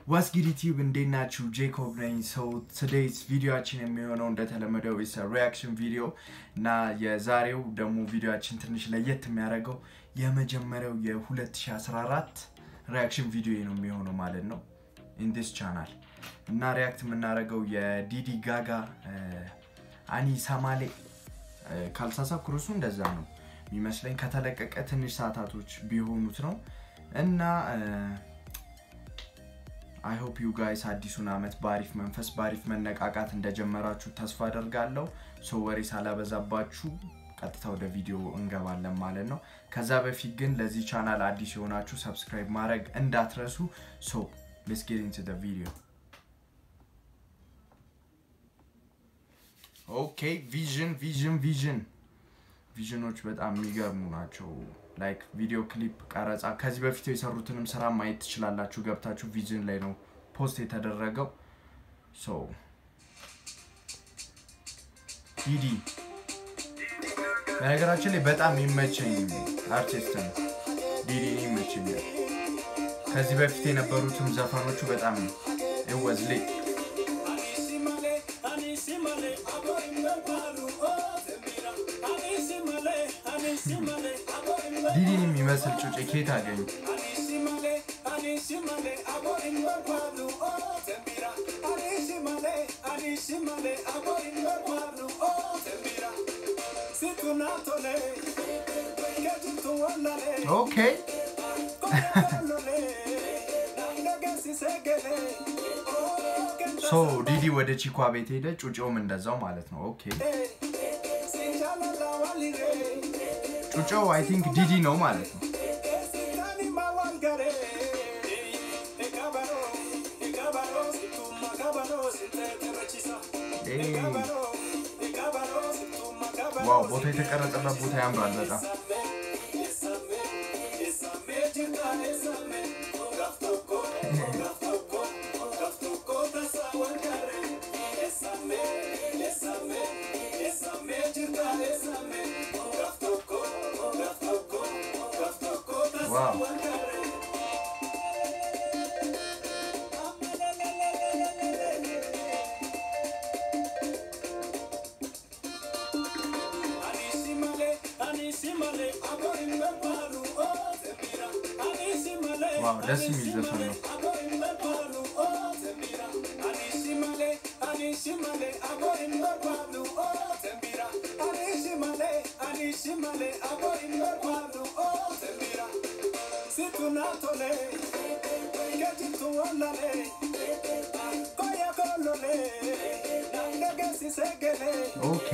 ዋስጊድ ዩቲዩብ እንዴት ናችሁ? ጄኮብ ነኝ። ሰው ቱዴይስ ቪዲዮችን የሚሆነው እንደተለመደው ስ ሪያክሽን ቪዲዮ እና የዛሬው ደግሞ ቪዲዮችን ትንሽ ለየት የሚያደርገው የመጀመሪያው የ2014 ሪያክሽን ቪዲዮ ነው የሚሆነው ማለት ነው ኢንዲስ ቻናል እና ሪያክት የምናደርገው የዲዲ ጋጋ አኒ ሳማሌ ካልሳሳብ ክሩሱ እንደዛ ነው የሚመስለኝ ከተለቀቀ ትንሽ ሰዓታቶች ቢሆኑት ነው እና አይ ሆፕ ዩ ጋይስ አዲሱን አመት በአሪፍ መንፈስ በአሪፍ መነቃቃት እንደጀመራችሁ ተስፋ አደርጋለሁ። ሶ ወሬ ሳላበዛባችሁ ቀጥታ ወደ ቪዲዮ እንገባለን ማለት ነው። ከዛ በፊት ግን ለዚህ ቻናል አዲስ የሆናችሁ ሰብስክራይብ ማድረግ እንዳትረሱ። ሶ ሌትስ ጌት ኢንቱ ዘ ቪዲዮ። ኦኬ ቪዥን ቪዥን ቪዥን ቪዥኖች በጣም የሚገርሙ ናቸው። ላይክ ቪዲዮ ክሊፕ ቀረጻ ከዚህ በፊት የሰሩትንም ስራ ማየት ትችላላችሁ። ገብታችሁ ቪዥን ላይ ነው ፖስት የተደረገው። ሶ ዲዲ በነገራችን ላይ በጣም የሚመቸኝ አርቲስት ነው። ዲዲ ይመቸኛል። ከዚህ በፊት የነበሩትም ዘፈኖቹ በጣም ወዝ ላይ ዲዲን የሚመስል ጩጬ ኬት አገኙ? ኦኬ ሶ ዲዲ ወደ ቺኳ ቤት ሄደ፣ ጩጬውም እንደዛው ማለት ነው። ኦኬ ጩጬው አይ ቲንክ ዲዲ ነው ማለት ነው። ዋው ቦታ የተቀረጸበት ቦታ ያምራል በጣም ዋው ዋው ደስ የሚል ዘፈን ነው። ኦኬ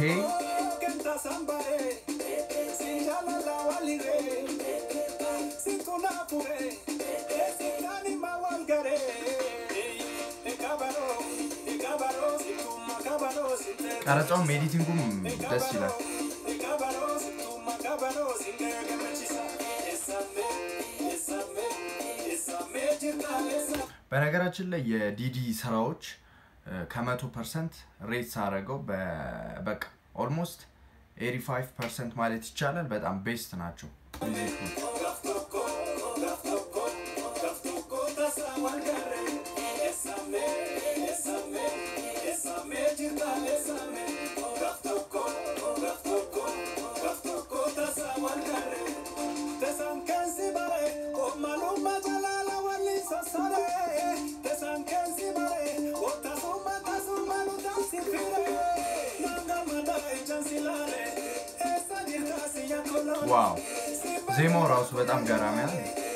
ቀረጻውም ኤዲቲንጉም ደስ ይላል። በነገራችን ላይ የዲዲ ስራዎች ከመቶ ፐርሰንት ሬት ሳረገው በቃ ኦልሞስት 85 ፐርሰንት ማለት ይቻላል በጣም ቤስት ናቸው ሚዚኮች። ዋው ዜማው ራሱ በጣም ገራሚ ነው።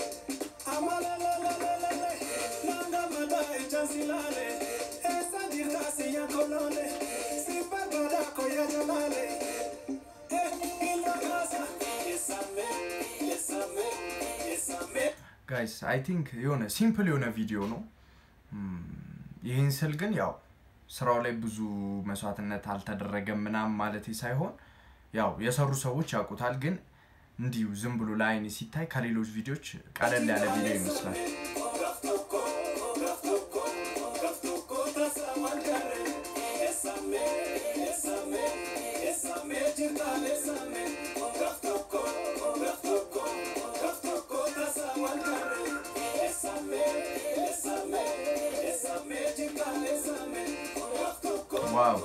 ጋይስ አይ ቲንክ የሆነ ሲምፕል የሆነ ቪዲዮ ነው። ይህን ስል ግን ያው ስራው ላይ ብዙ መስዋዕትነት አልተደረገም ምናምን ማለት ሳይሆን ያው የሰሩ ሰዎች ያውቁታል። ግን እንዲሁ ዝም ብሎ ለአይን ሲታይ ከሌሎች ቪዲዮዎች ቀለል ያለ ቪዲዮ ይመስላል። ዋው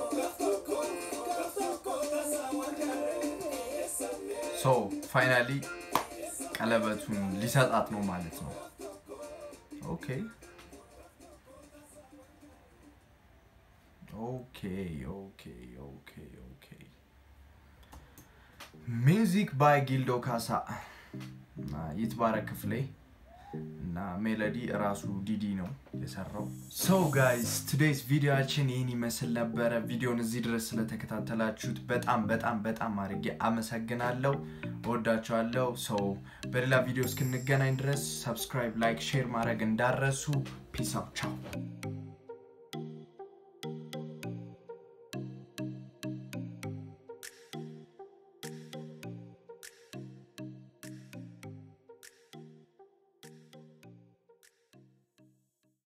ሶ ፋይናሊ ቀለበቱን ሊሰጣት ነው ማለት ነው ኦኬ ኦኬ ኦኬ ኦኬ ኦኬ ሚውዚክ ባይ ጊልዶ ካሳ እና ይትባረክ ክፍሌ እና ሜሎዲ እራሱ ዲዲ ነው የሰራው ሶ ጋይስ ቱዴይስ ቪዲዮችን ይህን ይመስል ነበረ ቪዲዮን እዚህ ድረስ ስለተከታተላችሁት በጣም በጣም በጣም አድርጌ አመሰግናለሁ እወዳችኋለሁ ሰው በሌላ ቪዲዮ እስክንገናኝ ድረስ ሰብስክራይብ ላይክ ሼር ማድረግ እንዳረሱ ፒስ አውት ቻው